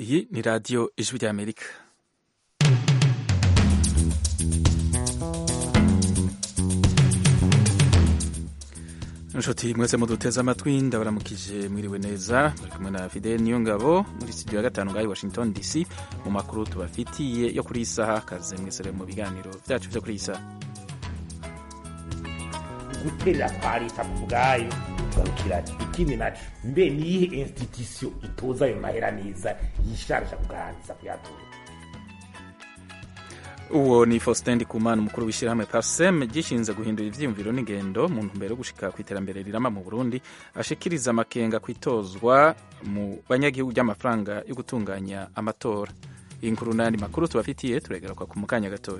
iyi ni radiyo ijwi ry'amerika inshuti mwese muduteze amatwi ndabaramukije mwiriwe neza muri kumwe na fidel niyo ngabo muri studio ya gatanu ngahi washington dc mu makuru tubafitiye yo kuri iyi saha kaze mwese mu biganiro byacu byo kuri iyi saha guterera kwa leta ku bwayo tugarukira ikindi naco mbe niyihe institution itoza ayo mahera neza yisharija kugarangiza kuyatora uwo ni faustin ndikumana umukuru w'ishyirahamwe parsem gishinze guhindura ivyiyumviro n'ingendo mu ntumbero yo gushika ku iterambere rirama mu burundi ashikiriza amakenga kwitozwa mu banyagihugu ry'amafaranga yo gutunganya amatora iyi nkuru n'ayandi makuru tubafitiye turegaruka ku mukanya gatoya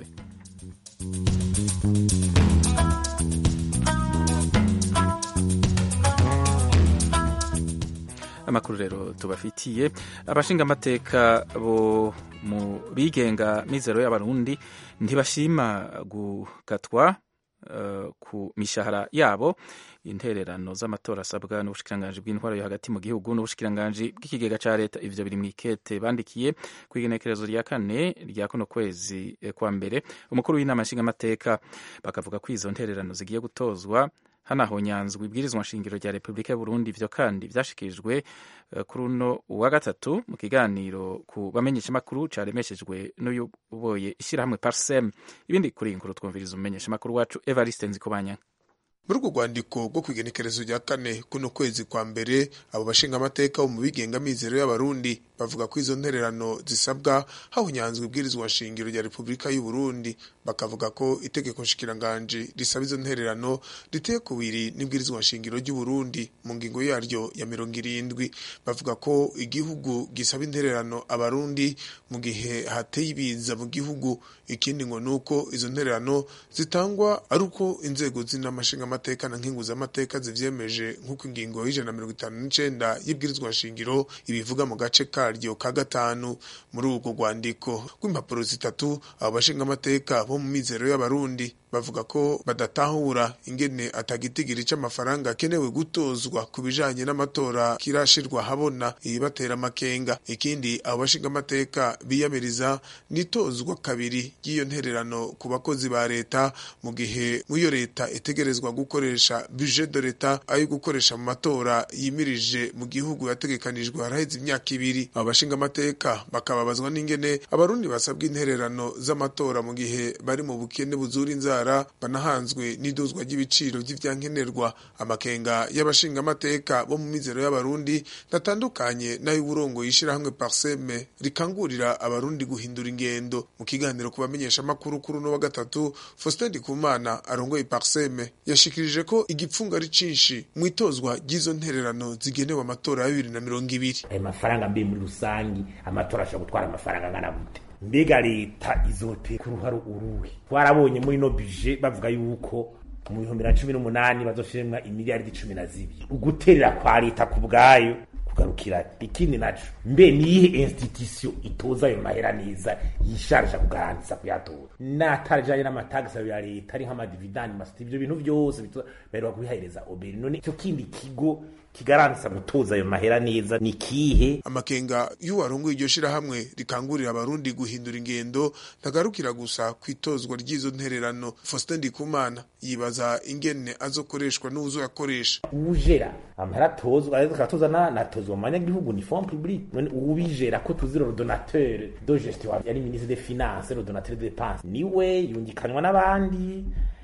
amakuru rero tubafitiye abashinga amateka bo mu bigenga mizero y'abarundi ntibashima gukatwa uh, ku mishahara yabo intererano z'amatora asabwa n'ubushikiranganji bw'intwaro yo hagati mu gihugu n'ubushikiranganji bw'ikigega ca leta ivyo biri mw'ikete bandikiye kw'igenekerezo rya kane rya kuno kwezi kwa mbere umukuru w'inama nshingamateka bakavuga ko izo ntererano zigiye gutozwa hanahonyanzwe ibwirizwa nshingiro rya repubulika y'uburundi ivyo kandi vyashikirijwe kuri uno wa gatatu mu kiganiro ku bamenyeshamakuru caremeshejwe n'uyoboye ishyirahamwe parsem ibindi kuri iyi nkuru twumviriza umumenyeshamakuru wacu evariste nzikobanya muri urwo rwandiko rwo kwigenekerezo rya kane kuno kwezi kwa mbere abo bashinga amateka bo mu bigenga mizero y'abarundi bavuga ko izo ntererano zisabwa hahunyanzwe ibwirizwa nshingiro rya repubulika y'u Burundi bakavuga ko itegeko nshikiranganji risaba izo ntererano riteye kubiri n'ibwirizwa nshingiro ry'u Burundi mu ngingo yaryo ya mirongo irindwi bavuga ko igihugu gisaba intererano abarundi mu gihe hateye ibiza mu gihugu ikindi ngo nuko izo ntererano zitangwa ari uko inzego z'inamashinga amateka na nkinguza amateka zivyemeje nk'uko ingingo y'ijana na mirongo itanu n'icenda y'ibwirizwa nshingiro ibivuga mu gace karyo ka gatanu muri urwo rwandiko rw'impapuro zitatu abo bashinga amateka bo mu mizero y'abarundi bavuga ko badatahura ingene atagitigiri c'amafaranga akenewe gutozwa ku bijanye n'amatora kirashirwa habona ibibatera amakenga ikindi abo bashinga amateka biyamiriza nitozwa kabiri ry'iyo ntererano ku bakozi ba leta mu gihe mw'iyo leta itegerezwa gukoresha budget de leta ayo gukoresha mu matora yimirije mu gihugu yategekanijwe haraheze imyaka ibiri abo bashinga amateka bakababazwa n'ingene abarundi basabwa intererano z'amatora mu gihe bari mu bukene buzura inzara banahanzwe n'iduzwa ry'ibiciro vy'ivyankenerwa amakenga y'abashinga amateka bo mu mizero y'abarundi natandukanye n'ay'uburongo yishirahamwe parseme rikangurira abarundi guhindura ingendo mu kiganiro ku bamenyesha makuru kuri uno wa gatatu Faustin Ndikumana arongoye parseme yashikirije ko igipfunga ari cinshi mwitozwa ry'izo ntererano zigenewe amatora ya bibiri na mirongo ibiri ayo mafaranga mbi muri rusangi amatora ashobora gutwara amafaranga angana gute mbega leta izoteka uruhare uruhe twarabonye muri no bije bavuga yuko mu bihumbi na cumi n'umunani bazoshiremwa imiliyaridi cumi na zibiri uguterera kwa leta ku bwayo kugarukira ikindi naco mbe niyihe institution itoza ayo mahera neza yisharija kugarangiza kuyatora n'atarajanye n'amatagisi ya leta ari nk'amadividani masiti ivyo bintu vyose baheruka kubihereza oberi none ico kindi kigo kigarantsa gutoza ayo mahera neza ni kihe amakenga y'uwarongoye iryo shirahamwe rikangurira abarundi guhindura ingendo ntagarukira gusa kwitozwa ry'izo ntererano Faustin Ndikumana yibaza ingene azokoreshwa n'uzoyakoresha ujera amahera atozwa akatoza natozwa mu banyagihugu ni fond public none uwubijera ko tuzira le donateur de gestion yari ministre des finances le donateur de dépenses niwe yungikanwa n'abandi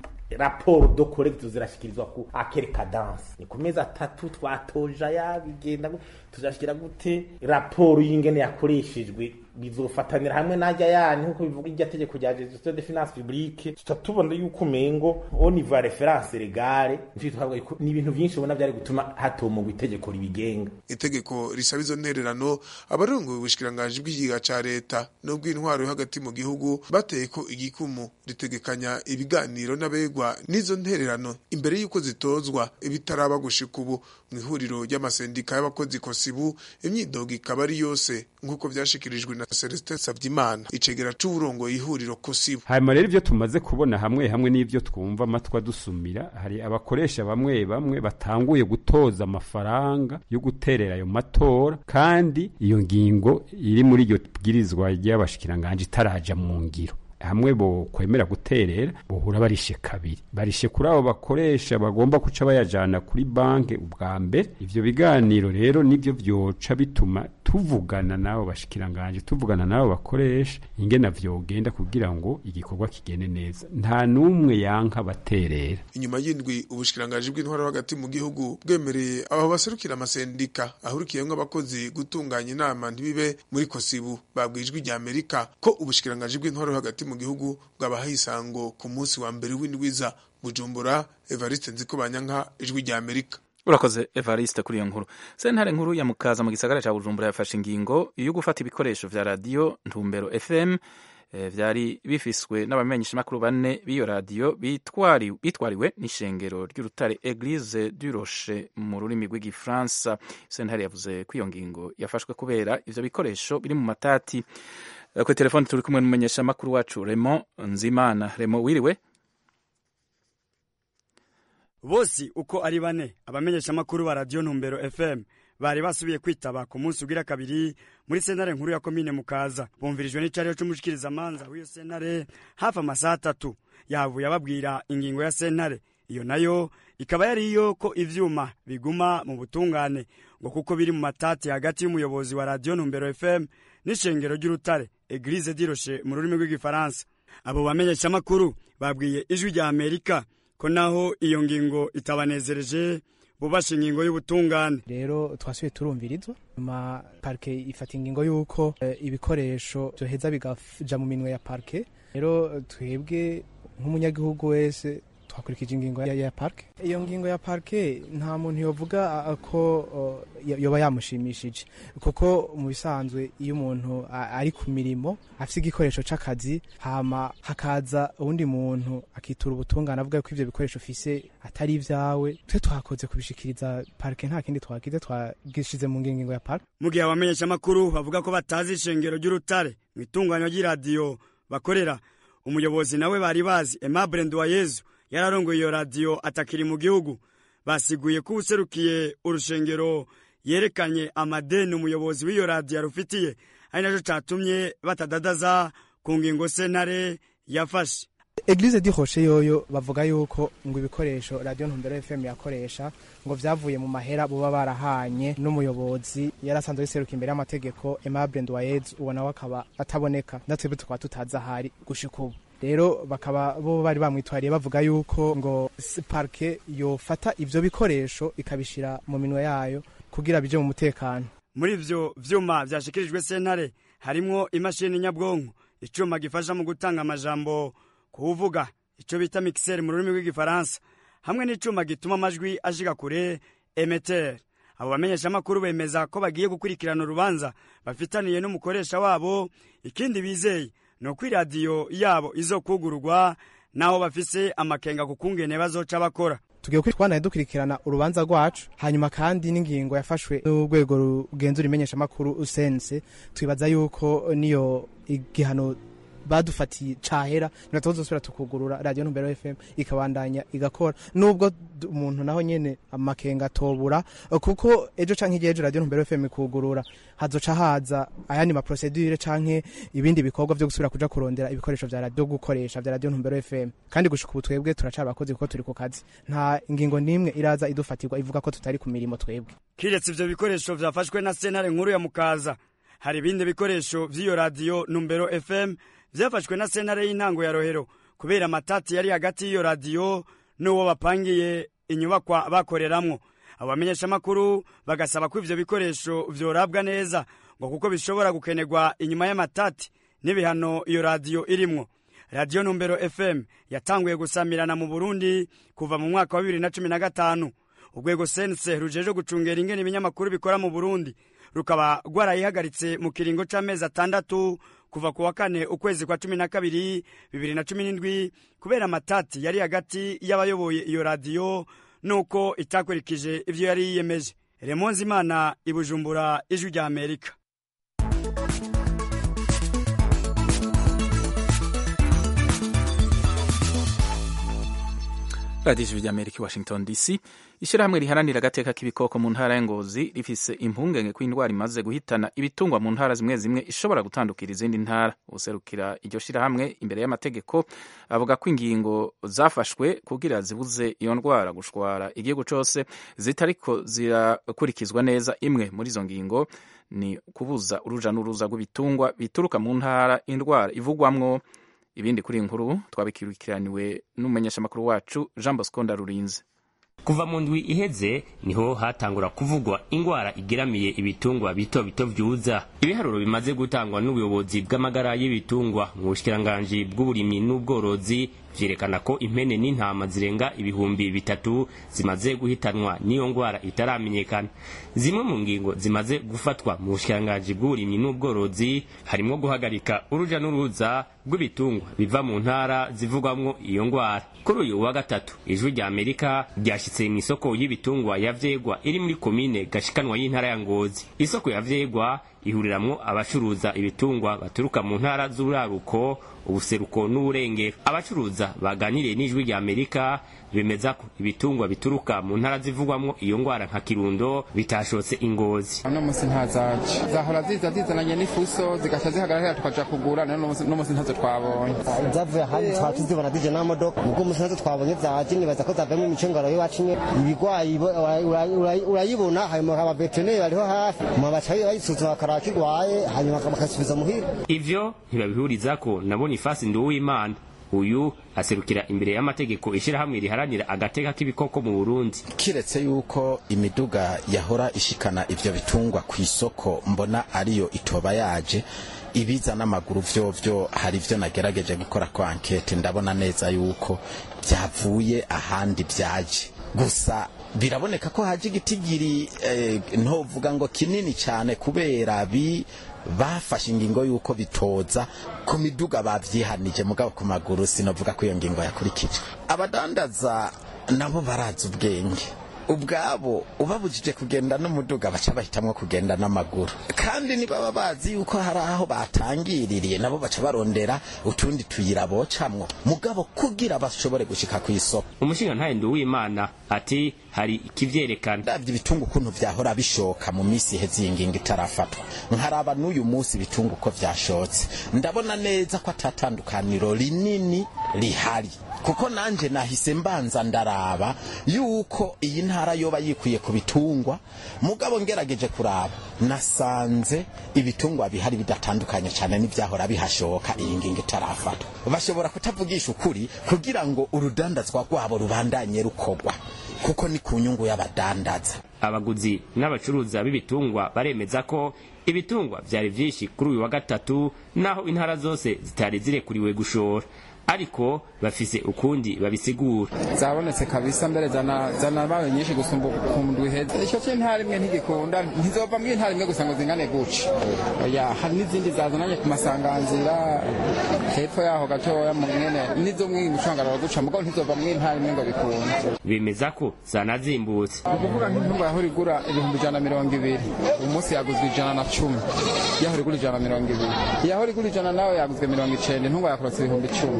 raporo do collecte zirashikirizwa ku akere cadence ni ku mezi atatu twatoja yabigenda tuzashikira gute raporo y'ingene yakoreshejwe bizofatanira hamwe najya yani nkuko bivuga irya tegeko rya gestion de finance publique tutatubona yuko umengo au niveau reference legale ni ibintu byinshi ubona byari gutuma hatomogwa itegeko ribigenga itegeko risaba izo ntererano abarongoye ubushikiranganji bw'ikiga ca leta n'ubw'intwaro yo hagati mu gihugu bateye ko igikumu ritegekanya ibiganiro n'abegwa n'izo ntererano imbere y'uko zitozwa ibitaraba gushika ubu mu ihuriro ry'amasendika y'abakozi kosibu imyidogo ikaba ari yose nk'uko vyashikirijwe na na Celestin Savyimana icegera c'uburongoye ihuriro kosibo hanyuma rero ivyo tumaze kubona hamwe hamwe n'ivyo twumva amatwi adusumira hari abakoresha bamwe bamwe batanguye gutoza amafaranga yo guterera ayo matora kandi iyo ngingo iri muri iryo bwirizwa ry'abashikiranganje itaraja mu ngiro hamwe bo kwemera guterera bohura barishe kabiri barishe kuri abo bakoresha bagomba kuca bayajana kuri banke ubwa mbere ivyo biganiro rero nivyo vyoca bituma tuvugana nabo bashikiranganje tuvugana nabo bakoresha ingena vyogenda kugira ngo igikorwa kigende neza nta numwe yanka baterera inyuma y'indwi ubushikiranganje bw'intwaro hagati mu gihugu bwemereye abo baserukira amasendika ahurikiyemwo abakozi gutunganya inama ntibibe muri kosibu babwijwe rya Amerika ko ubushikiranganje bw'intwaro hagati mu gihugu bwabahaye isango ku munsi wa mbere w'indwiza Bujumbura Evariste Nzikobanyanka ijwi rya Amerika urakoze evariste kuri iyo nkuru sentare nkuru ya mukaza mu gisagara cya bujumbura yafashe ingingo yo gufata ibikoresho vya radiyo ntumbero fm eh, vyari bifiswe n'abamenyeshamakuru bane b'iyo radiyo bitwari, bitwariwe n'ishengero ry'urutare eglise du roche mu rurimi rw'igifaransa sentare yavuze ko iyo ngingo yafashwe kubera ivyo bikoresho biri mu matati Eh, kuri telefoni turi kumwe n'umumenyeshamakuru wacu remo nzimana remo wiriwe bose uko ari bane abamenyeshamakuru ba radiyo ntumbero fm bari basubiye kwitaba ku munsi ugira kabiri muri sentare nkuru ya komine mukaza bumvirijwe n'icyariho cy'umushikirizamanza w'iyo sentare hafi amasaha atatu yavuye ababwira ingingo ya sentare iyo nayo ikaba yari iyo ko ivyuma biguma mu butungane ngo kuko biri mu matati hagati y'umuyobozi wa radiyo ntumbero fm n'ishengero ry'urutare eglise diroshe mu rurimi rw'igifaransa abo bamenyeshamakuru babwiye ijwi rya amerika ko naho iyo ngingo itabanezereje bubasha ingingo y'ubutungane rero twasubiye turumvirizwa nyuma parike ifata ingingo y'uko eh, ibikoresho byoheza bigaja mu minwe ya parike rero twebwe nk'umunyagihugu wese twakurikije ingingo ya, ya parike iyo ngingo ya parike nta muntu yovuga ah, ko oh, yo- yoba yamushimishije kuko mu bisanzwe iyo umuntu a- ari ku mirimo afite igikoresho c'akazi hama hakaza uwundi muntu akitura ubutungane avuga ko ivyo bikoresho ufise atari ivyawe twe twakoze kubishikiriza parike nta kindi twagize twagishize mu ngingo ya parike mu gihe abamenyeshamakuru bavuga ko batazi ishengero ry'urutare mu itunganywa ry'iradiyo bakorera umuyobozi nawe bari bazi aimable nduwayezu yararongoye iyo radiyo atakiri mu gihugu basiguye ko userukiye urushengero yerekanye amadeni umuyobozi w'iyo radiyo yarufitiye ari nacyo catumye batadadaza ku ngingo sentare yafashe Eglise di Roche yoyo bavuga yuko ngo ibikoresho Radio Ntumbero FM yakoresha ngo vyavuye mu mahera buba barahanye n'umuyobozi yarasanzwe yiseruka imbere y'amategeko Aimable Ndoyez uwo nawe akaba ataboneka natwebwe tukaba tutazi ahari gushika ubu rero bakaba bo bari bamwitwariye bavuga yuko ngo s- parke yofata ivyo bikoresho ikabishira mu minwe yayo kugira bije mu mutekano muri ivyo vyuma vyashikirijwe sentare harimwo imashini nyabwonko icuma gifasha mu gutanga amajambo kuvuga ico bita mixer mu rurimi rw'igifaransa hamwe n'icuma gituma amajwi ashika kure emeter abo bamenyeshamakuru bemeza ko bagiye gukurikirana urubanza bafitaniye n'umukoresha wabo ikindi bizeye ni uko iradiyo yabo izokugururwa naho bafise amakenga ku kungene bazoca bakora tugiye kwitwanaye dukurikirana urubanza rwacu hanyuma kandi n'ingingo yafashwe n'urwego rugenzura imenyeshamakuru usense twibaza yuko niyo igihano badufatiye cahera niba tuzosubira tukugurura radiyo ntumbero fm ikabandanya igakora nubwo d- umuntu naho nyene amakenga atobura kuko ejo canke igihe ejo radiyo ntumbero fm ikugurura hazoca haza ayandi maprosedure canke ibindi bikorwa vyo gusubira kuja kurondera ibikoresho vya radiyo gukoresha vya radiyo ntumbero fm kandi gushika ubu twebwe turacari abakozi kuko turi ku kazi nta ingingo n'imwe iraza idufatirwa ivuga ko tutari ku mirimo twebwe kiretse ivyo bikoresho vyafashwe na sentare nkuru ya mukaza hari ibindi bikoresho vy'iyo radiyo numbero fm vyafashwe na sentare y'intango ya rohero kubera amatati yari hagati y'iyo radiyo n'uwo bapangiye inyubakwa bakoreramwo abo bamenyeshamakuru bagasaba ko ivyo bikoresho vyorabwa neza ngo kuko bishobora gukenerwa inyuma y'amatati n'ibihano iyo radiyo irimwo radiyo numbero fm yatanguye gusamirana mu burundi kuva mu mwaka wa bibiri na cumi na gatanu urwego sense rujeje gucungera ingene ibinyamakuru bikora mu burundi rukaba rwarayihagaritse mu kiringo c'amezi atandatu kuva ku wa kane ukwezi kwa cumi na kabiri bibiri na cumi n'indwi kubera amatati yari hagati y'abayoboye iyo radiyo nuko itakurikije ivyo yari yiyemeje remonzi imana ibujumbura ijwi rya amerika radiyo ijwi ry'amerika i washington dc ishyirahamwe riharanira agateka k'ibikoko mu ntara ya ngozi rifise impungenge ko indwara imaze guhitana ibitungwa mu ntara zimwe zimwe ishobora gutandukira izindi ntara userukira iryo shyirahamwe imbere y'amategeko avuga ko ingingo zafashwe kugira zibuze iyo ndwara gushwara igihugu cyose zitariko zirakurikizwa neza imwe muri izo ngingo ni kubuza uruja n'uruza rw'ibitungwa bituruka mu ntara indwara ivugwamwo ibindi kuri iyi nkuru twabikirikiraniwe n'umumenyeshamakuru wacu jean bosco ndarurinze kuva mu ndwi iheze niho hatangura kuvugwa ingwara igeramiye ibitungwa bito bito vyuza ibiharuro bimaze gutangwa n'ubuyobozi bw'amagara y'ibitungwa mu bushikiranganji bw'uburimyi n'ubworozi vyerekana ko impene n'intama zirenga ibihumbi bitatu zimaze guhitanwa n'iyo ngwara itaramenyekana zimwe mu ngingo zimaze gufatwa mu bushikiranganji bw'uburimyi n'ubworozi harimwo guhagarika uruja n'uruza rw'ibitungwa biva mu ntara zivugwamwo iyo ngwara kuri uyu wa gatatu ijwi rya amerika ryashitse mu isoko y'ibitungwa ya vyegwa iri muri komine gashikanwa y'intara ya ngozi isoko ya vyegwa ihuriramwo abacuruza ibitungwa baturuka mu ntara z'uraruko ubuseruko n'uburengero abacuruza baganiriye n'ijwi rya amerika bemeza ko ibitungwa bituruka mu ntara zivugwamwo iyo ngwara nka kirundo bitashotse ingozi uno musi ntazaje zahora ziza zizananye n'ifuso zigaca zihagarara tukaja kugura nayo uno musi ntazo twabonye zavuye ahandi twaba tuzibona zije n'amamodoka ubwo musi ntazo twabonye zaje nibaza ko zavuyemo imicungaro y'iwacu nye ibigwayi urayibona hanyuma abaveterineri bariho hafi mu baca bayisuzuma bakaraba ko igwaye hanyuma bakasubiza muhira ivyo ntibabihurizako na bonifasi nduwimana uyu aserukira imbere y'amategeko ishirahamwe riharanira agateka k'ibikoko mu Burundi kiretse yuko imiduga yahora ishikana ivyo bitungwa ku isoko mbona ariyo itoba yaje ibiza n'amaguru vyovyo hari ivyo nagerageje gukora ko ankete ndabona neza yuko vyavuye ahandi vyaje gusa biraboneka ko haje igitigiri eh, ntovuga ngo kinini cyane kubera bi bafashe ingingo y'uko bitoza ku miduga bavyihanije mugabo ku maguru sinovuga ko iyo ngingo yakurikijwe abadandaza nabo barazi ubwenge ubwabo ubabujije kugenda n'umuduga baca bahitamwo kugenda n'amaguru kandi nibaba bazi yuko hari aho batangiririye nabo baca barondera utundi tuyira bocamwo mugabo kugira bashobore gushika ku isoko umushinga ntaye w'imana ati hari ikivyerekana ndavye ibitungu ukuntu vyahora bishoka mu misi iheze iyi ngingo itarafatwa nkaraba n'uyu munsi ibitungu uko vyashotse ndabona neza ko atatandukaniro rinini rihari kuko nanje nahise mbanza ndaraba yuko iyi ntara yoba yikwiye ku bitungwa mugabo ngerageje kuraba nasanze ibitungwa bihari bidatandukanye cyane n'ibyahora bihashoka iyi ngingo itarafatwa bashobora kutavugisha ukuri kugira ngo urudandazwa rwabo rubandanye rukogwa kuko ni ku nyungu y'abadandaza abaguzi n'abacuruza b'ibitungwa baremeza ko ibitungwa vyari vyinshi kuri uyu wa gatatu naho intara zose zitari zirekuriwe gushora ariko bafise ukundi babisigura zabonetse kabisa mbere zana zana bayo nyinshi gusumba ku ndwi heza icyo cy'intara imwe ntigikunda ntizova mu intara imwe gusa ngo zingane guca oya hari n'izindi zazananye ku masanganzira hepfo yaho gatoya mu mwene nizo mwe mucangara guca mugabo ntizova mu intara imwe ngo bikunde bemeza ko zanazimbutse ukuvuga nk'intunga yahora igura ibihumbi ijana na mirongo ibiri umunsi yaguzwe ijana na cumi yahora igura ijana na mirongo ibiri yahora igura ijana nawe yaguzwe mirongo icenda intunga yakorotse ibihumbi icumi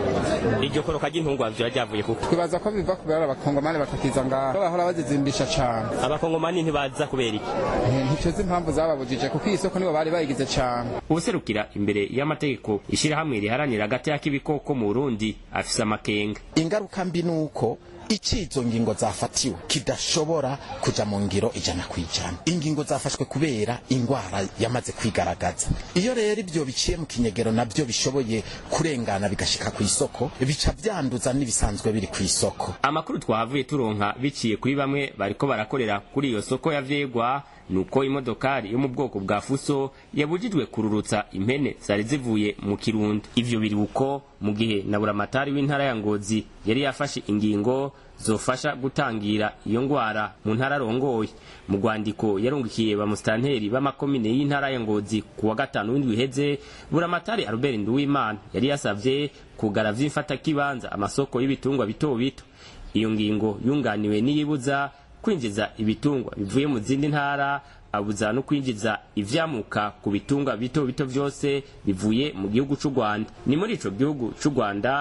iryo koroka ry'intungwa vyo ryavuye kuko twibaza ko biva kubera abakongomani batakiza ngaho bahora bazizimbisha cane abakongomani ntibaza kubera iki ntituzi impamvu zababujije kuko iyi soko nibo bari bayigize cane ubuserukira imbere y'amategeko ishirahamwe riharanira agateka k'ibikoko mu burundi afise amakenga ingaruka mbi nuko icizo ngingo zafatiwe kidashobora kuja mu ngiro ijana kwijana ingingo zafashwe kubera ingwara yamaze kwigaragaza iyo rero ibyo biciye mu kinyegero nabyo bishoboye kurengana bigashika ku isoko bica vyanduza n'ibisanzwe biri ku isoko amakuru twahavuye turonka biciye kuri bamwe bariko barakorera kuri iyo soko ya vyegwa nuko imodokari yo mu bwoko bwa fuso yabujijwe kururutsa impene zari zivuye mu kirundo ivyo biri uko mu gihe na buramatari w'intara ya ngozi yari yafashe ingingo zofasha gutangira iyo ngwara mu ntara arongoye mu rwandiko yarungikiye bamusitanteri b'amakomine y'intara ya ngozi ku wa gatanu w'indwi iheze buramatari albert nduwimana yari yasavye kugara vy'imfatakibanza amasoko y'ibitungwa bito bito iyo ngingo yunganiwe n'iyibuza kwinjiza ibitungwa bivuye mu zindi ntara abuza no kwinjiza ivyamuka ku bitungwa bito bito vyose bivuye mu gihugu c'u Rwanda ni muri ico gihugu c'u Rwanda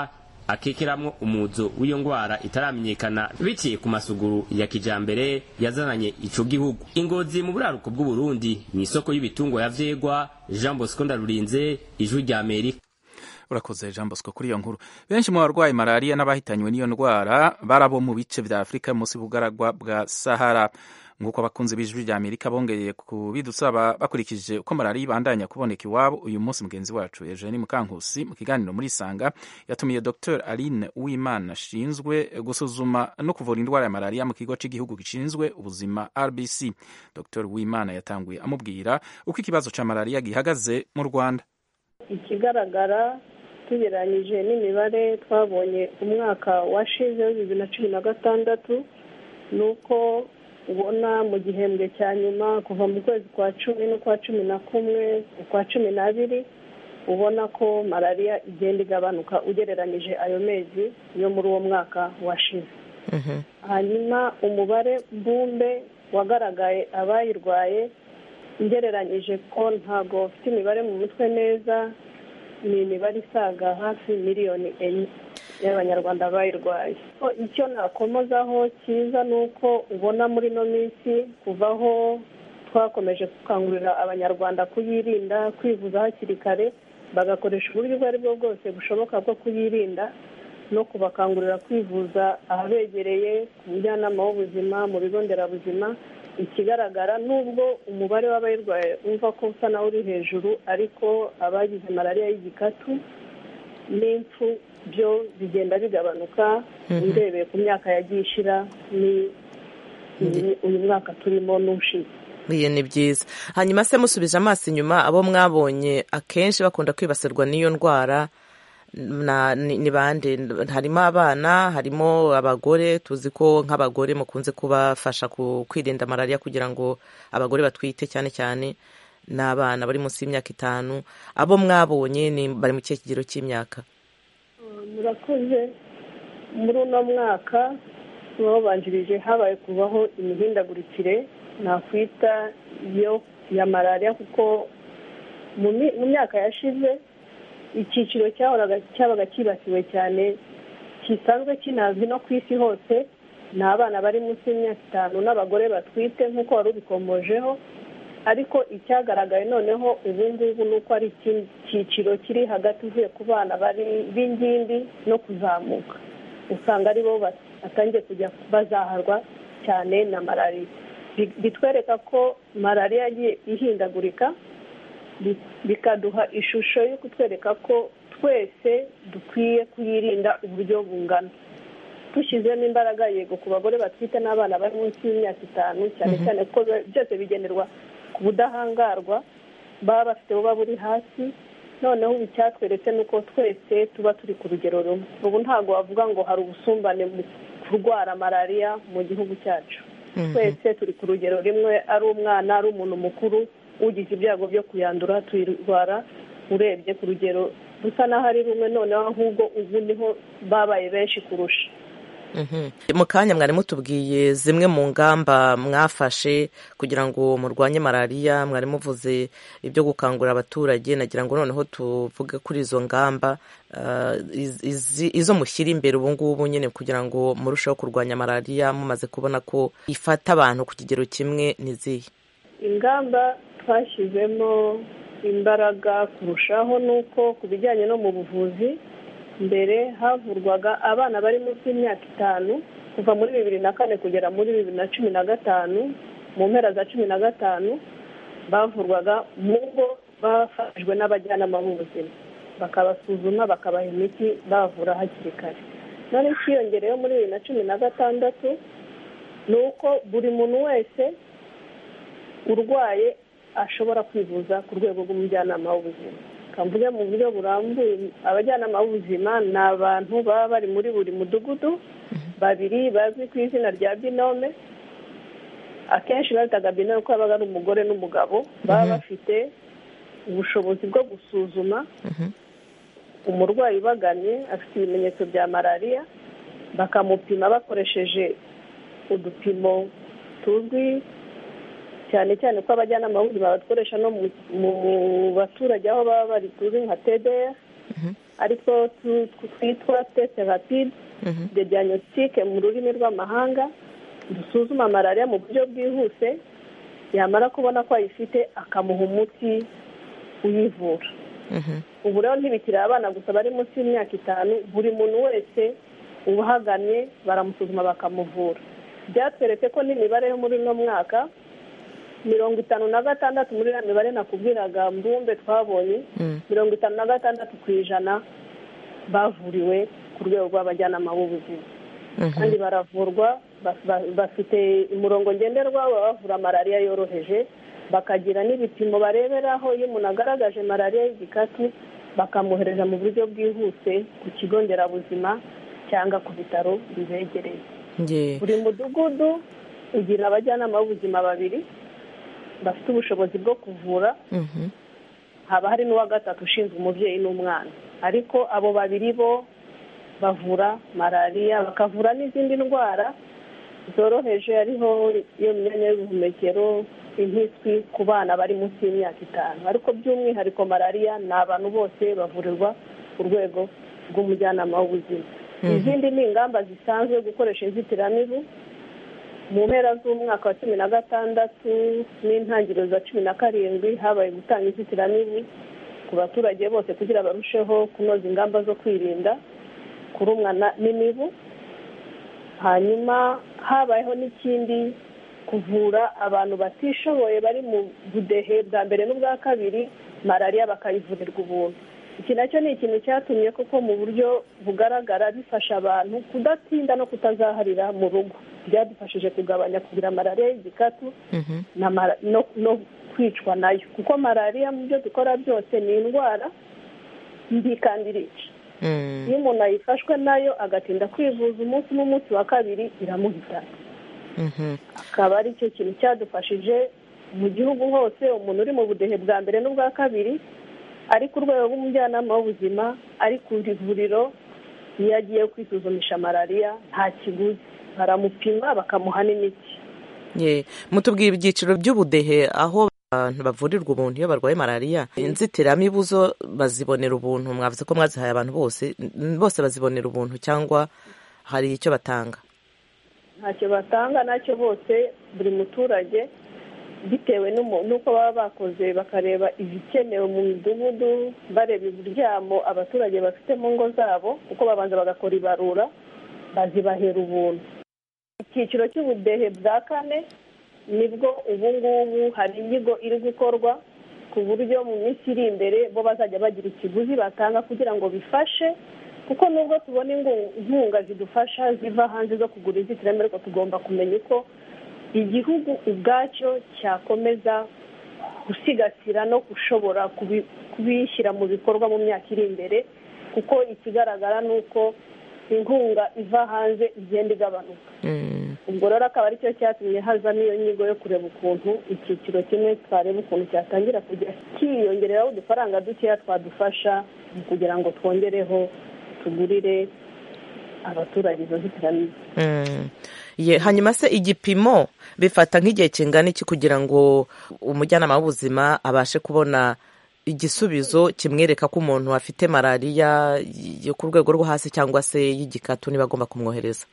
akekeramwo umuzo w'iyo ngwara itaramenyekana biciye ku masuguru ya kijambere yazananye ico gihugu ingozi mu buraruko bw'uburundi ni isoko y'ibitungwa ya vyegwa jean bosco ndarurinze ijwi rya amerika urakoze jean bosco kuri iyo nkuru benshi mu barwayi malariya n'abahitanywe n'iyo ndwara barabo mu bice vya afurika munsi bugaragwa bwa sahara nk'uko abakunzi b'ijwi rya amerika bongeye kubidusaba bakurikije uko malariya ibandanya kuboneka iwabo uyu munsi mugenzi wacu eugenie mukankusi mu kiganiro muri sanga yatumiye dr aline uwimana ashinzwe gusuzuma no kuvura indwara ya malariya mu kigo cy'igihugu gishinzwe ubuzima rbc dr uwimana yatanguye amubwira uko ikibazo cya malariya gihagaze mu rwanda ikigaragara tugereranyije n'imibare twabonye umwaka washize bibiri na cumi na gatandatu ni uko ubona mu gihembwe cya nyuma kuva mu kwezi kwa cumi n'ukwa cumi na kumwe ukwa cumi n'abiri ubona ko malariya igenda igabanuka ugereranyije ayo mezi yo muri uwo mwaka washize hanyuma umubare mbumbe wagaragaye abayirwaye ngereranyije ko ntabwo ufite imibare mu mutwe neza ni imibare isaga hafi miliyoni enye y'abanyarwanda bayirwaye icyo nakomozaho cyiza ni uko ubona muri ino minsi kuvaho twakomeje gukangurira abanyarwanda kuyirinda kwivuza hakiri kare bagakoresha uburyo ubwo ari bwo bwose bushoboka bwo kuyirinda no kubakangurira kwivuza ahabegereye ku mujyanama w'ubuzima mu bigo nderabuzima ikigaragara nubwo umubare w'abayirwaye wumva ko usa nawe uri hejuru ariko abagize malariya y'igikatu n'impfu byo bigenda bigabanuka urebeye ku myaka yagiye ishira ni uyu mwaka turimo n'ushize iyo ni byiza hanyuma se musubije amaso inyuma abo mwabonye akenshi bakunda kwibasirwa n'iyo ndwara ni bande harimo abana harimo abagore tuzi ko nk'abagore mukunze kubafasha kwirinda malariya kugira ngo abagore batwite cyane cyane n'abana bari munsi y'imyaka itanu abo mwabonye bari mu kihe kigero cy'imyaka murakoze muri uno mwaka babanjirije habaye kubaho imihindagurikire nakwita yo ya malariya kuko mu myaka yashize icyiciro cyabaga cyibasiwe cyane gisanzwe kinazwi no ku isi hose ni abana bari munsi y'imyaka itanu n'abagore batwite nk'uko wari ubikomojeho ariko icyagaragaye noneho ubu ngubu ni uko ari icyiciro kiri hagati uvuye ku bana b'ingimbi no kuzamuka usanga ari bo batangiye kujya bazaharwa cyane na malariya bitwereka ko malariya yagiye ihindagurika bikaduha ishusho yo kutwereka ko twese dukwiye kuyirinda uburyo bungana dushyizemo imbaraga yego ku bagore batwite n'abana bari munsi y'imyaka itanu cyane cyane ko byose bigenerwa ku budahangarwa baba bafite buba buri hasi noneho ubu icyatweretse ni uko twese tuba turi ku rugero rumwe ubu ntabwo wavuga ngo hari ubusumbane mu kurwara malariya mu gihugu cyacu twese turi ku rugero rimwe ari umwana ari umuntu mukuru ugize ibyago byo kuyandura tuyirwara urebye ku rugero rusa n'aho ari rumwe noneho ahubwo ubu niho babaye benshi kurusha mu kanya mwari mutubwiye zimwe mu ngamba mwafashe kugira ngo murwanye malariya mwari muvuze ibyo gukangurira abaturage nagira ngo noneho tuvuge kuri izo ngamba izo mushyira imbere ubu ngubu nyine kugira ngo murusheho kurwanya malariya mumaze kubona ko ifata abantu ku kigero kimwe n'izihe ingamba twashyizemo imbaraga kurushaho ni uko ku bijyanye no mu buvuzi mbere havurwaga abana bari munsi y'imyaka itanu kuva muri bibiri na kane kugera muri bibiri na cumi na gatanu mu mpera za cumi na gatanu bavurwaga mu ngo bafashijwe n'abajyanama b'ubuzima bakabasuzuma bakabaha imiti bavura hakiri kare none ikiyongereyeho muri bibiri na cumi na gatandatu ni uko buri muntu wese urwaye ashobora kwivuza ku rwego rw'umujyanama w'ubuzima kamvuge mu buryo burambuye abajyanama b'ubuzima ni abantu baba bari muri buri mudugudu babiri bazwi ku izina rya binome akenshi babitaga binome kuko babaga ari umugore n'umugabo baba bafite ubushobozi bwo gusuzuma umurwayi ubaganye afite ibimenyetso bya malariya bakamupima bakoresheje udupimo tuzwi cyane cyane ko abajyanama b'ubuzima badukoresha no mu baturage aho baba bari tuzi nka tdr ariko twitwa tesite rapide de diagnostique mu rurimi rw'amahanga dusuzuma malariya mu buryo bwihuse yamara kubona ko ayifite akamuha umuti uyivura ubu rero ntibikiri abana gusa bari munsi y'imyaka itanu buri muntu wese ubahagamye baramusuzuma bakamuvura byatweretse ko n'imibare yo muri uno mwaka mirongo itanu na gatandatu muri iriya mibare nakubwiraga mbumbe twabonye mirongo itanu na gatandatu ku ijana bavuriwe ku rwego rw'abajyanama b'ubuzima kandi baravurwa bafite umurongo ngenderwa bavura malariya yoroheje bakagira n'ibipimo bareberaho iyo umuntu agaragaje malariya y'igikatu bakamwohereza mu buryo bwihuse ku kigo nderabuzima cyangwa ku bitaro bibegereye buri mudugudu ugira abajyanama b'ubuzima babiri bafite ubushobozi bwo kuvura haba hari n'uwa gatatu ushinzwe umubyeyi n'umwana ariko abo babiri bo bavura malariya bakavura n'izindi ndwara zoroheje ariho iyo myanya y'ubuhumekero impiswi ku bana bari munsi y'imyaka itanu ariko by'umwihariko malariya ni abantu bose bavurirwa ku rwego rw'umujyanama w'ubuzima izindi ni ingamba zisanzwe gukoresha inzitiramibu mu mpera z'umwaka wa cumi na gatandatu n'intangiriro za cumi na karindwi habaye gutanga inzitiramibu ku baturage bose kugira barusheho kunoza ingamba zo kwirinda kurumwa n'imibu hanyuma habayeho n'ikindi kuvura abantu batishoboye bari mu budehe bwa mbere n'ubwa kabiri malariya bakayivurirwa ubuntu iki nacyo ni ikintu cyatumye koko mu buryo bugaragara bifasha abantu kudatinda no kutazaharira mu rugo byadufashije kugabanya kugira malariya y'igikatu no kwicwa nayo kuko malariya mu byo dukora byose ni indwara mbi kandi irica iyo umuntu ayifashwe nayo agatinda kwivuza umunsi n'umunsi wa kabiri iramuhitana akaba ari cyo kintu cyadufashije mu gihugu hose umuntu uri mu budehe bwa mbere n'ubwa kabiri ari ku rwego rw'umujyanama w'ubuzima ari ku ivuriro iyo agiye kwisuzumisha malariya nta kiguzi baramupima bakamuha n'imiti mutubwira ibyiciro by'ubudehe aho abantu bavurirwa ubuntu iyo barwaye malariya inzitiramibu zo bazibonera ubuntu mwavuze ko mwazihaye abantu bose bose bazibonera ubuntu cyangwa hari icyo batanga ntacyo batanga nacyo bose buri muturage bitewe n'uko baba bakoze bakareba ibikenewe mu midugudu bareba uburyamo abaturage bafite mu ngo zabo kuko babanza bagakora ibarura bazibahera ubuntu icyiciro cy'ubudehe bwa kane nibwo ubu ngubu hari inyigo iri gukorwa ku buryo mu minsi iri imbere bo bazajya bagira ikiguzi batanga kugira ngo bifashe kuko nubwo tubona inkunga zidufasha ziva hanze zo kugura inzitiramibu ariko tugomba kumenya uko igihugu ubwacyo cyakomeza gusigasira no gushobora kubishyira mu bikorwa mu myaka iri imbere kuko ikigaragara ni uko inkunga iva hanze igenda igabanuka ubwo rero akaba aricyo cyatumye haza n'iyo nyigo yo kureba ukuntu icyiciro kimwe twareba ukuntu cyatangira kujya cyiyongereraho udufaranga dukeya twadufasha kugira ngo twongereho tugurire abaturage izo nzitiramibu hanyuma se igipimo bifata nk'igihe kingana iki kugira ngo umujyanama w'ubuzima abashe kubona igisubizo kimwereka ko umuntu afite malariya yo ku rwego rwo hasi cyangwa se y'igikatu niba agomba kumwohereza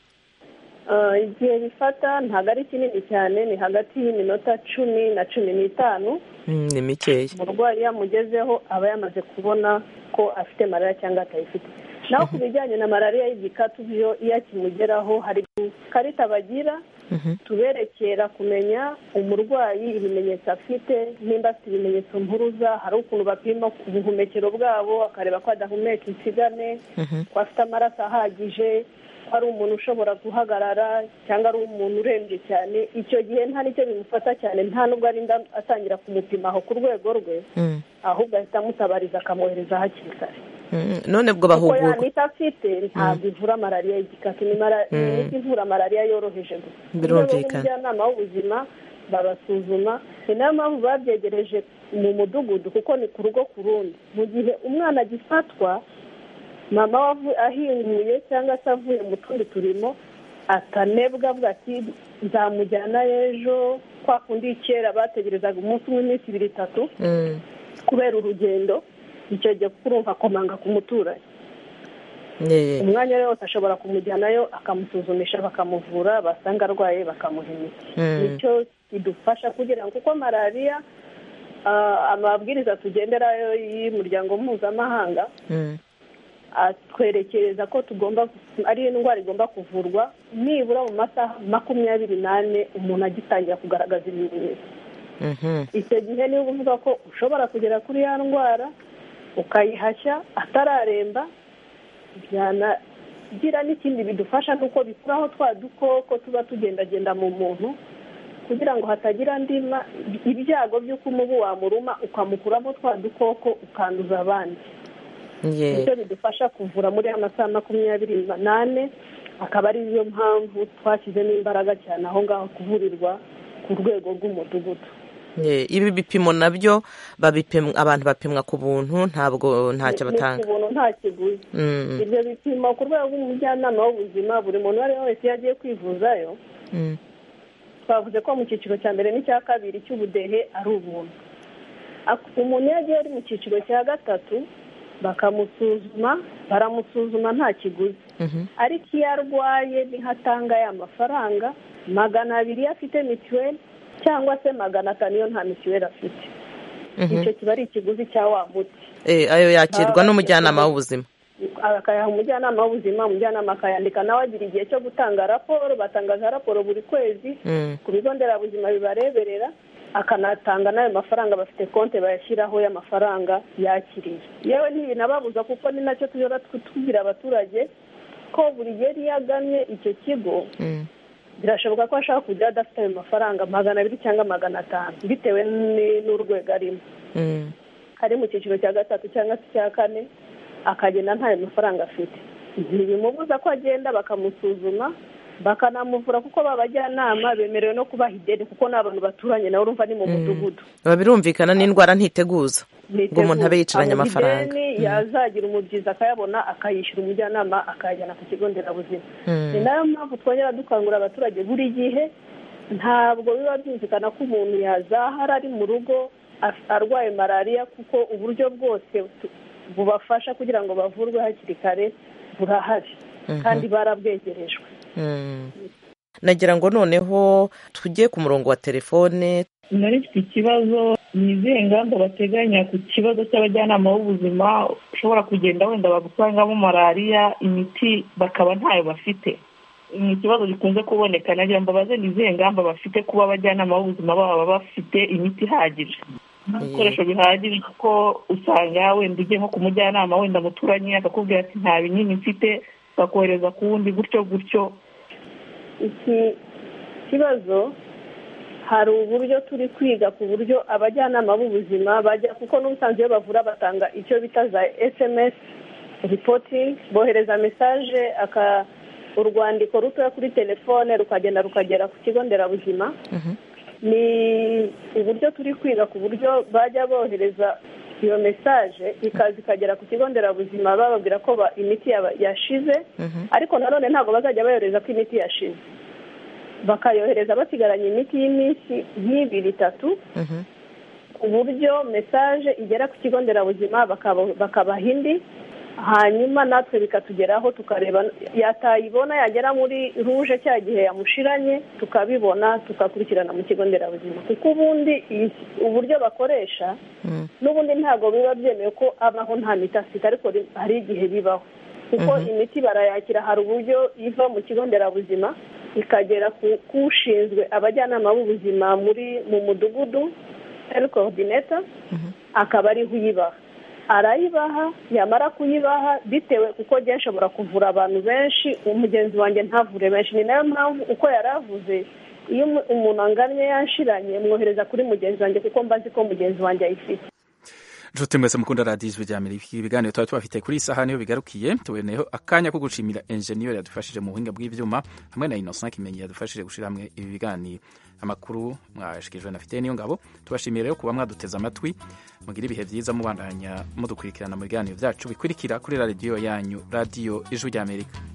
igihe bifata ntabwo ari kinini cyane ni hagati y'iminota cumi na cumi n'itanu ni mikeya umurwayi iyo amugezeho aba yamaze kubona ko afite malariya cyangwa atayifite naho ku bijyanye na malariya y'igikatu byo iyo akimugeraho hari ikarita bagira tuberekera kumenya umurwayi ibimenyetso afite nimba afite ibimenyetso mpuruza hari ukuntu bapima ubuhumekero bwabo bakareba ko adahumeka insigane ko afite amaraso ahagije ko ari umuntu ushobora guhagarara cyangwa ari umuntu urembye cyane icyo gihe nta n'icyo bimufata cyane nta nubwo arinda atangira kumupima aho ku rwego rwe ahubwo ahita amutabariza akamwohereza hakiri kare none bwo kuko bahugurwa ya miti afite ntabwo ivura malariya y'igikatu ni mara- ni imiti ivura malariya yoroheje gusa Birumvikana. umujyanama w'ubuzima babasuzuma ni nayo mpamvu babyegereje mu mudugudu kuko ni ku rugo ku rundi mu gihe umwana agifatwa mama we avu- ahinguye cyangwa se avuye mu tundi turimo atanebwa avuga ati nzamujyana ejo kwa kundi kera bategerezaga umunsi umwe iminsi ibiri itatu kubera urugendo icyo gihe kuko urumva akomanga ku muturanyi Yeah. umwanya ari wose ashobora kumujyanayo akamusuzumisha bakamuvura basanga arwaye bakamuha imiti Mm. nicyo kidufasha kugira ngo kuko malariya ah, amabwiriza tugenderayo y'umuryango mpuzamahanga Mm. atwerekereza ko tugomba ari indwara igomba kuvurwa nibura mu masaha makumyabiri n'ane umuntu agitangira kugaragaza ibimenyetso Mhm. icyo gihe niba uvuga ko ushobora kugera kuri ya ndwara ukayihashya atararemba byanagira n'ikindi bidufasha nuko bikuraho twa dukoko tuba tugendagenda mu muntu kugira ngo hatagira andi ma- ibyago by'uko umubu wamuruma ukamukuramo twa dukoko ukanduza abandi Yeah. nicyo bidufasha kuvura muri ya masaha makumyabiri n'ane akaba ari yo mpamvu twashyizemo imbaraga cyane aho ngaho kuvurirwa ku rwego rw'umudugudu Yeah. ibi bipimo nabyo babipimwa abantu bapimwa ku buntu ntabwo ntacyo Ni- batanga ni ku buntu nta kiguzi Mm. ibyo bipimo ku rwego rw'umujyanama w'ubuzima buri muntu uwo ari we wese iyo agiye kwivuzayo Mm. twavuze ko mu cyiciro cya mbere n'icya kabiri cy'ubudehe ari ubuntu Ak- umuntu iyo agiye ari mu cyiciro cya gatatu bakamusuzuma baramusuzuma nta kiguzi Mhm. ariko iyo arwaye niho atanga ya mafaranga magana abiri iyo afite mituweli cyangwa se magana atanu iyo nta mituweli afite Mhm. icyo kiba ari ikiguzi cya wa muti Eh, ayo yakirwa Baba n'umujyanama bakirwa. w'ubuzima akayaha umujyanama w'ubuzima umujyanama akayandika nawe agira igihe cyo gutanga raporo batangaza raporo buri kwezi Mm. ku bigo nderabuzima bibareberera akanatanga n'ayo mafaranga bafite konti bayashyiraho y'amafaranga yakiriye yewe ntibinababuza kuko ni nacyo tujya tubwira abaturage ko buri gihe iyo agannye icyo kigo Mm. birashoboka ko ashaka kujya adafite ayo mafaranga magana abiri cyangwa magana atanu bitewe ni- n'urwego arimo Mm. ari mu cyiciro cya gatatu cyangwa se icya kane akagenda ntayo mafaranga afite ntibimubuza ko agenda bakamusuzuma bakanamuvura kuko babajyanama bemerewe no kubaha ideni kuko ni abantu baturanye nawe urumva ni mu mudugudu biba birumvikana n'indwara ntiteguza ngo umuntu abe yicaranye Amuha amafaranga ideni yazagira umubyizi akayabona akayishyura umujyanama akayajyana ku kigo nderabuzima Mm. ni nayo mpamvu twongera dukangurira abaturage buri gihe ntabwo biba byumvikana ko umuntu yazahara ari mu rugo af- arwaye malariya kuko uburyo bwose tu- bubafasha kugira ngo bavurwe hakiri kare burahari Mhm. kandi barabwegerejwe Mm. nagira ngo noneho tujye ku murongo wa telefone nari mfite ikibazo ni izihe ngamba bateganya ku kibazo cy'abajyanama b'ubuzima ushobora kugenda wenda bagusangamo malariya imiti bakaba ntayo bafite ni ikibazo gikunze kuboneka nagira ngo babaze ni izihe ngamba bafite kuba abajyanama b'ubuzima baba bafite imiti ihagije ibikoresho bihagije kuko usanga wenda ugiye nko ku mujyanama wenda muturanye akakubwira ati nta binini mfite bakohereza ku wundi gutyo gutyo iki kibazo hari uburyo turi kwiga ku buryo abajyanama b'ubuzima bajya kuko n'ubusanzwe iyo bavura batanga icyo bita za sms reporting bohereza mesaje aka urwandiko rutoya kuri telefone rukagenda rukagera ku kigo nderabuzima ni uburyo turi kwiga ku buryo bajya bohereza iyo mesaje ikaza ikagera ku kigo nderabuzima bababwira ko ba- imiti yaba- yashize ariko nanone ntabwo bazajya bayohereza ko imiti yashize bakayohereza basigaranye imiti y'iminsi nk'ibiri itatu ku buryo mesaje igera ku kigo nderabuzima bakaba- bakabaha indi hanyuma natwe bikatugeraho tukareba yatayibona yagera muri ruje cya gihe yamushiranye tukabibona tugakurikirana mu kigo nderabuzima kuko ubundi iyi- uburyo bakoresha n'ubundi ntabwo biba byemewe ko abaho nta miti afite ariko ri- hari igihe bibaho kuko Mhm. imiti barayakira hari uburyo iva mu kigo nderabuzima ikagera ku k'ushinzwe abajyanama b'ubuzima muri mu mudugudu health coordinator akaba ariho uyibaha arayibaha yamara kuyibaha bitewe kuko njye nshobora kuvura abantu benshi umugenzi wanjye ntavure benshi ni nayo mpamvu uko yari avuze iyo umu- umuntu angannye yanshiranye mwohereza kuri mugenzi wanjye kuko mbazi ko mugenzi wanjye ayifite nshuti mwese mukunda radiyo ijwi rya amerika ibiganiro tuba tubafite kuri iyi saha niyo bigarukiye tuboneyeho akanya ko gushimira enjeniyeri yadufashije mu buhinga bw'ibyuma hamwe na innocent kimenyi yadufashije gushyira hamwe ibi biganiro amakuru mwashyikirijwe na fite niyo ngabo tubashimiye rero kuba mwaduteze amatwi mugire ibihe byiza mubandanya mudukurikirana mu biganiro byacu bikurikira kuri radiyo yanyu radiyo ijwi rya amerika